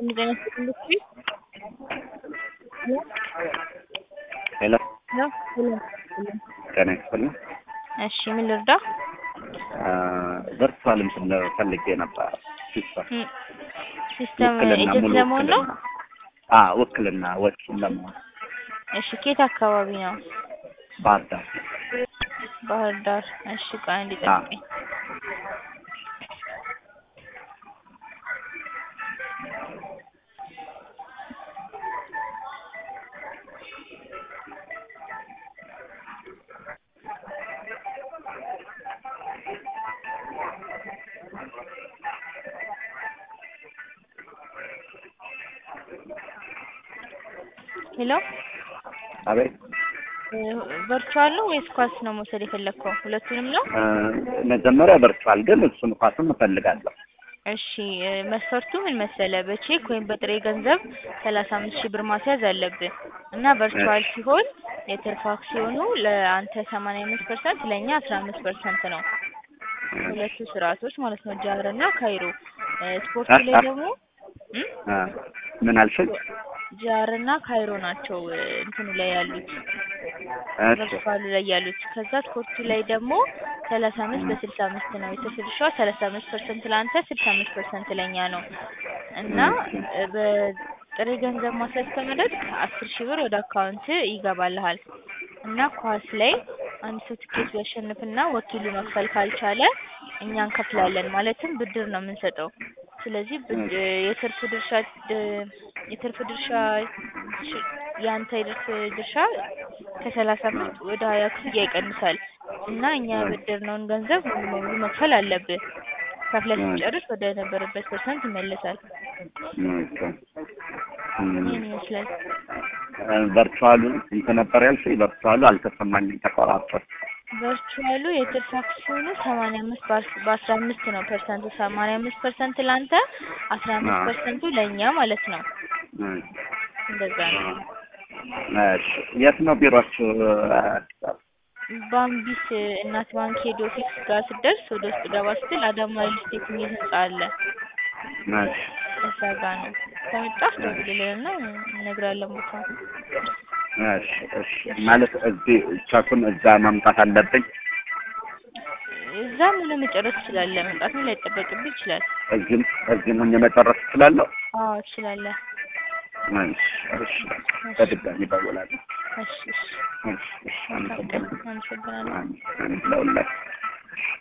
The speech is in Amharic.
እንደዚህ አይነት ኢንዱስትሪ ሄሎ ነው። ጤና ይስጥልኝ። እሺ ምን ልርዳ? ቨርቹዋል እንትን ፈልጌ ነበር ሲስተም ም፣ ሲስተም ውክልና ኤጀንት ሙሉ ለመሆን ነው። ውክልና አ ውክልና ወኪል ለመሆን እሺ ኬት አካባቢ ነው? ባህር ዳር ባህር ዳር። እሺ ቆይ አንዴ አ ጠብቀኝ። ሄሎ አቤት ቨርቹዋል ነው ወይስ ኳስ ነው መውሰድ የፈለግከው? ሁለቱንም ነው? እ፣ መጀመሪያ ቨርቹዋል ግን እሱን ኳስም እፈልጋለሁ። እሺ እ፣ መስፈርቱ ምን መሰለ? በቼክ ወይም በጥሬ ገንዘብ ሰላሳ አምስት ሺህ ብር ማስያዝ አለብህ እና ቨርቹዋል ሲሆን የትርፍ አክሲዮኑ ለአንተ ሰማንያ አምስት ፐርሰንት ለእኛ አስራ አምስት ፐርሰንት ነው። ሁለቱ ስርዓቶች ማለት ነው፣ ጃር እና ካይሮ። እ፣ ስፖርቱ ላይ ደግሞ እም? አ፣ ምን አልሽኝ? ጃር እና ካይሮ ናቸው እ፣ እንትኑ ላይ ያሉት እሺ ቨርቹዋሉ ላይ ያሉት። ከዛ ስፖርቱ ላይ ደግሞ ሰላሳ አምስት በስልሳ አምስት ነው። የትርፍ ድርሻዋ ሰላሳ አምስት ፐርሰንት ለአንተ ስልሳ አምስት ፐርሰንት ለእኛ ነው እና እ፣ በጥሬ ገንዘብ ማስያዝ ከመረጥክ አስር ሺህ ብር ወደ አካውንት ይገባልሃል እና ኳስ ላይ አንድ ሰው ትኬት ቢያሸንፍና ወኪሉ መክፈል ካልቻለ እኛ እንከፍላለን። ማለትም ብድር ነው የምንሰጠው። ስለዚህ ብድ የትርፍ ድርሻ ድ- የትርፍ ድርሻ ሽ- የአንተ የትርፍ ድርሻ ከሰላሳ አምስት ወደ ሀያ ክፍያ ይቀንሳል እና እኛ ያበደርነውን ገንዘብ ሙሉ በሙሉ መክፈል አለብህ። ከፍለህ ስትጨርስ ወደ ነበረበት ፐርሰንት ይመለሳል። ኦኬ። እም፣ ይህን ይመስላል። እ፣ ቨርቹዋሉ ስንት ነበር ያልሽኝ? ቨርቹዋሉ አልተሰማኝም፣ ተቆራርጦ። ቨርቹዋሉ የትርፍ አክሲዮኑ ሰማንያ አምስት በአስራ አምስት ነው ፐርሰንቱ። ሰማንያ አምስት ፐርሰንት ለአንተ አስራ አምስት አዎ። ፐርሰንቱ ለእኛ ማለት ነው። እ፣ እንደዛ ነው። እሺ የት ነው ቢሮአችሁ? አዲስ አበባ። ባምቢስ እናት ባንክ ሄድ ኦፊስ ጋር ስትደርስ ወደ ውስጥ ገባ ስትል አዳማ ሪል ስቴት የሚል ህንጻ አለ። እሺ እዛ ጋር ነው። ከመጣህ ደውልልንና እነግርሃለን ቦታው። እሺ እሺ። ማለት እዚህ ቸኩን እዛ ማምጣት አለብኝ? እዛም ሆነ መጨረስ ትችላለህ። መምጣትም ላይጠበቅብህ ይችላል። እዚህም እዚህም ሆኜ መጨረስ እችላለሁ? አዎ ትችላለህ። እሺ እሺ። በድጋሚ እደውላለሁ። እሺ እሺ። እሺ እሺ። መልካም ቀን። አመሰግናለሁ። አመሰግናለሁ። አሜን። አሜን። ለሁላችሁ